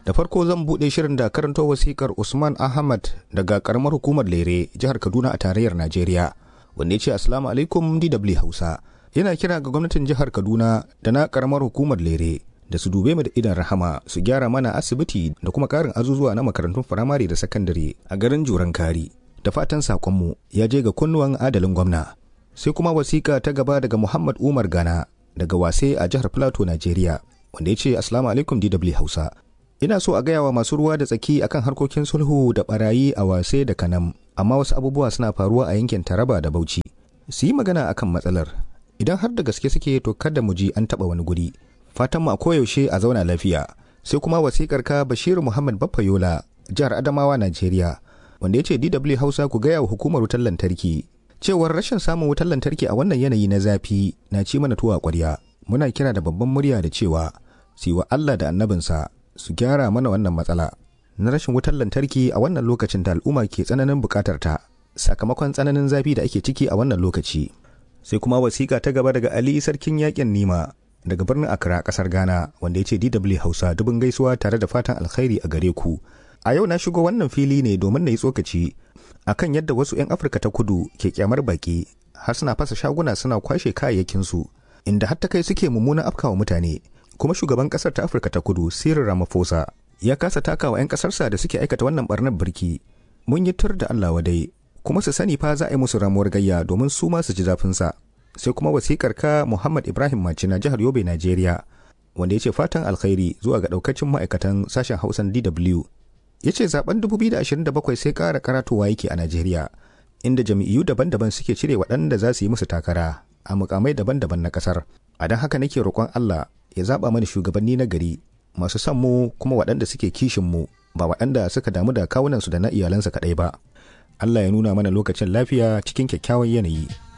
da farko zan buɗe shirin da karanto wasikar usman ahmad daga karamar hukumar lere jihar kaduna a tarayyar najeriya wanda ya ce assalamu alaikum dw hausa yana kira ga gwamnatin jihar kaduna da na karamar hukumar lere da su dube mu da idan rahama su gyara mana asibiti da kuma karin azuzuwa na makarantun firamare da sakandare a garin juran kari da fatan sakonmu ya je ga kunnuwan adalin gwamna sai kuma wasiƙa ta gaba daga muhammad umar gana daga wase a jihar plateau najeriya wanda ya ce assalamu alaikum dw hausa ina so a gaya wa masu ruwa da tsaki akan harkokin sulhu da barayi a wase da kanam amma wasu abubuwa suna faruwa a yankin taraba da bauchi su yi magana akan matsalar idan har da gaske suke to kada mu ji an taɓa wani guri fatan mu a koyaushe a zauna lafiya sai kuma wasikar ka bashiru muhammad baffayola jihar adamawa najeriya wanda ya ce dw hausa ku gaya wa hukumar wutar lantarki cewar rashin samun wutar lantarki a wannan yanayi na zafi na ci mana tuwa kwarya muna kira da babban murya da cewa su wa allah da annabinsa su gyara mana wannan matsala na rashin wutar lantarki a wannan lokacin da al'umma ke tsananin bukatar ta sakamakon tsananin zafi da ake ciki a wannan lokaci sai kuma wasiƙa ta gaba daga ali sarkin yakin nima daga birnin Accra kasar Ghana wanda ya ce DW Hausa dubin gaisuwa tare da fatan alkhairi a gare ku. A yau na shigo wannan fili ne domin na yi tsokaci akan yadda wasu 'yan Afirka ta kudu ke kyamar baki har suna fasa shaguna suna kwashe kayayyakinsu inda har ta kai suke mummunan afkawa mutane. Kuma shugaban kasar ta Afirka ta kudu Cyril Ramaphosa ya kasa takawa 'yan kasarsa da suke aikata wannan barnar birki. Mun yi tur da Allah wadai kuma su sani fa za a yi musu ramuwar gayya domin su ma su ji zafinsa. sai kuma wasikar ka Muhammad Ibrahim Macina jihar Yobe Najeriya wanda ya ce fatan alkhairi zuwa ga daukacin ma'aikatan sashen Hausan DW. Ya ce zaben 2027 sai ƙara karatowa yake a Najeriya inda jami'u daban-daban suke cire waɗanda za su yi musu takara a mukamai daban-daban na ƙasar. A don haka nake roƙon Allah ya zaɓa mana shugabanni na gari masu son mu kuma waɗanda suke kishin mu ba waɗanda suka damu da kawunansu da na iyalansa kaɗai ba. Allah ya nuna mana lokacin lafiya cikin kyakkyawan yanayi.